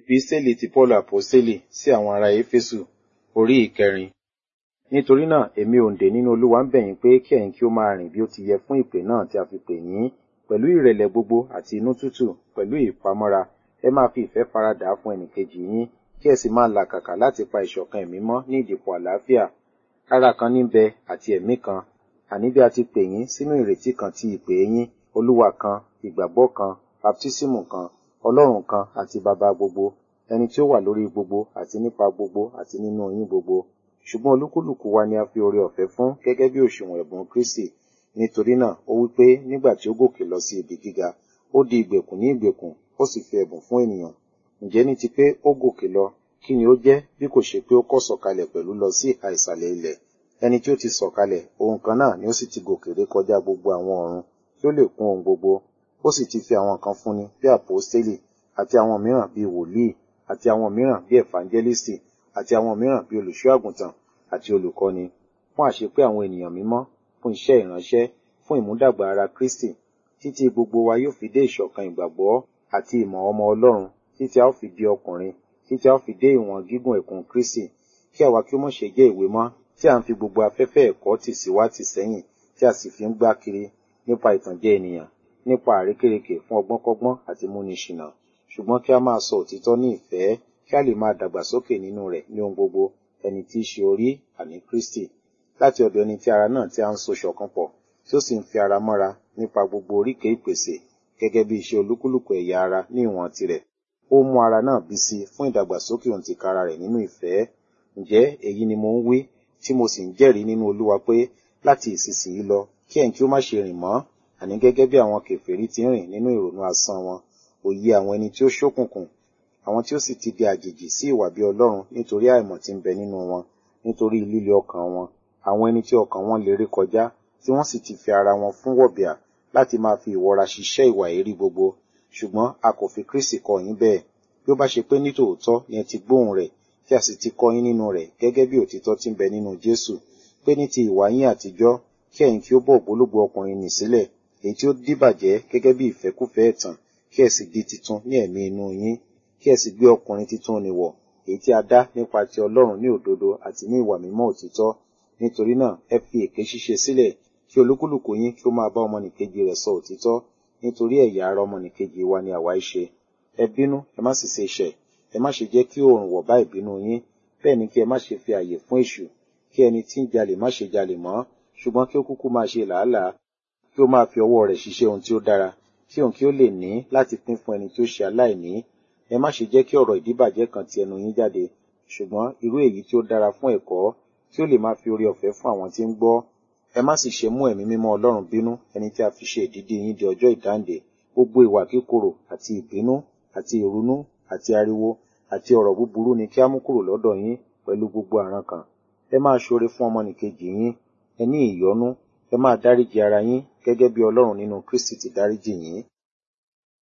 Epísítélì ti Pọ́ọ̀lù Àpọ́sítélì sí àwọn ará Éfésù orí ìkẹrin. Nítorí náà, èmi òǹdè nínú Olúwa ń bẹ̀ yín pé kí ẹ̀yin kí ó máa rìn bí ó ti yẹ fún ìpè náà tí a fi pè yín, pẹ̀lú ìrẹ̀lẹ̀ gbogbo àti inú tútù, pẹ̀lú ìpamọ́ra, ẹ máa fi ìfẹ́ faradà fún ẹnìkejì yín, kí ẹ sì máa làkàkà láti pa ìṣọ̀kan ẹ̀mí mọ́ ní ìdìpọ̀ àlàáfíà. Ara kan ní ń bẹ àti ẹ̀mí kan, àní bí a ti pè yín sínú ìrètí kan ti ìpè yín, Olúwa kan, ìgbàgbọ́ kan, baptísímù kan, Ọlọ́run kan àti Baba gbogbo, ẹni tí ó wà lórí gbogbo àti nípa gbogbo àti nínú yín gbogbo. Ṣùgbọ́n olúkúlùkù wa ni a fi oore ọ̀fẹ́ fún gẹ́gẹ́ bí òṣùwọ̀n ẹ̀bùn Kristi. Nítorí náà, ó wí pé nígbà tí ó gòkè lọ sí ibi gíga, ó di ìgbèkùn ní ìgbèkùn, ó sì fi ẹ̀bùn fún ènìyàn. Ǹjẹ́ ní ti pé ó gòkè lọ, kí ni ó jẹ́ bí kò ṣe pé ó kọ́ sọ̀kalẹ̀ pẹ̀lú lọ sí ìhà ìsàlẹ̀ ilẹ̀? Ẹni tí ó ti sọ̀kalẹ̀, òun kan náà ni ó sì ti gòkè ré kọjá gbogbo àwọn ọ̀run, kí ó lè kún ohun gbogbo. Ó sì ti fi àwọn kan fúnni bí àpọ́stélì, àti àwọn mìíràn bí wòlíì, àti àwọn mìíràn bí ẹ̀fánjẹ́lísì, àti àwọn mìíràn bí olùṣọ́ àgùntàn àti olùkọ́ni, fún àṣepé àwọn ènìyàn mímọ́, fún iṣẹ́ ìránṣẹ́, fún ìmúdàgbà ara Kristi, títí gbogbo wa yóò fi dé ìṣọ̀kan ìgbàgbọ́ àti ìmọ̀ ọmọ Ọlọ́run, títí a ó fi di ọkùnrin, títí a ó fi dé ìwọ̀n gígùn ẹ̀kún Kristi, kí àwa kí ó mọ̀ ṣe jẹ́ ìwé mọ́, tí à ń fi gbogbo afẹ́fẹ́ ẹ̀kọ́ tì sí wá tì sẹ́yìn, tí a sì fi ń gbá kiri nípa ìtànjẹ ènìyàn, nípa àrékérekè fún ọgbọ́nkọ́gbọ́n àti múni ṣìnà. Ṣùgbọ́n kí a máa sọ òtítọ́ ní ìfẹ́, kí a lè máa dàgbàsókè nínú rẹ̀ ní ohun gbogbo, ẹni tí í ṣe orí, àní Kristi. Láti ọ̀dọ̀ ẹni tí ara náà tí a ń so ṣọ̀kan pọ̀, tí ó sì ń fi ara mọ́ra nípa gbogbo oríkèé ìpèsè, gẹ́gẹ́ bí iṣẹ́ olúkúlùkù ẹ̀yà ara ní ìwọ̀n tirẹ̀. Ó mú ara náà bí sí fún ìdàgbàsókè òǹtìkára rẹ̀ nínú ìfẹ́. Ǹjẹ́ èyí ni mo ń wí, tí mo sì ń jẹ́rìí nínú Olúwa pé láti ìsinsìnyí lọ, kí ẹ̀yin kí ó má ṣe rìn mọ́, àní gẹ́gẹ́ bí àwọn kèfèrí ti ń rìn nínú ìrònú asán wọn, òye àwọn ẹni tí ó ṣókùnkùn, àwọn tí ó sì ti di àjèjì sí ìwà bí Ọlọ́run nítorí àìmọ̀ tí ń bẹ nínú wọn, nítorí líle ọkàn wọn, àwọn ẹni tí ọkàn wọn lè ré kọjá, tí wọ́n sì ti fi ara wọn fún wọ̀bìà láti máa fi ìwọra ṣiṣẹ́ ìwà èérí gbogbo. Ṣùgbọ́n a kò fi Kristi kọ́ yín bẹ́ẹ̀. Bí ó bá ṣe pé nítòótọ́ ni ẹ ti gbóhùn rẹ̀, tí a sì ti kọ́ yín nínú rẹ̀ gẹ́gẹ́ bí òtítọ́ tí ń bẹ nínú Jésù, pé ní ti ìwà yín àtijọ́, kí ẹ̀yin kí ó bọ́ ògbólógbòó ọkùnrin nì sílẹ̀, èyí tí ó díbàjẹ́ gẹ́gẹ́ bí ìfẹ́kúfẹ̀ẹ́ ẹ̀tàn, kí ẹ sì di titun ní ẹ̀mí inú yín, kí ẹ sì gbé ọkùnrin titun nì wọ̀, èyí tí a dá nípa ti Ọlọ́run ní òdodo àti ní ìwà mímọ́ òtítọ́. Nítorí náà, ẹ fi èké ṣíṣe sílẹ̀, kí olúkúlùkù yín kí ó máa bá ọmọnìkejì rẹ̀ sọ òtítọ́, nítorí ẹ̀yà ara ọmọnìkejì wa ni àwa í ṣe. Ẹ bínú, ẹ má sì ṣe ṣẹ̀, ẹ má ṣe jẹ́ kí oòrùn wọ̀ bá ìbínú yín, bẹ́ẹ̀ ni kí ẹ má ṣe fi àyè fún èṣù, kí ẹni tí ń jalè má ṣe jalè mọ́, ṣùgbọ́n kí ó kúkú máa ṣe làálàá, kí ó máa fi ọwọ́ rẹ̀ ṣiṣẹ́ ohun tí ó dára, kí òun kí ó lè ní láti pín fún ẹni tí ó ṣe aláìní. Ẹ má ṣe jẹ́ kí ọ̀rọ̀ ìdíbàjẹ́ kan ti ẹnu yín jáde, ṣùgbọ́n irú èyí tí ó dára fún ẹ̀kọ́, kí ó lè máa fi oore ọ̀fẹ́ fún àwọn tí ń gbọ́. Ẹ má sì ṣe mú ẹ̀mí mímọ́ Ọlọ́run bínú, ẹni tí a fi ṣe ìdídì yín di ọjọ́ ìdáǹdè. Gbogbo ìwà kíkorò àti ìbínú àti ìrunú àti ariwo àti ọ̀rọ̀ búburú ni kí á mú kúrò lọ́dọ̀ yín pẹ̀lú gbogbo àrankàn. Ẹ máa ṣoore fún ọmọnìkejì yín, ẹ ní ìyọ́nú, ẹ máa dáríji ara yín gẹ́gẹ́ bí Ọlọ́run nínú Kristi ti dáríjì yín.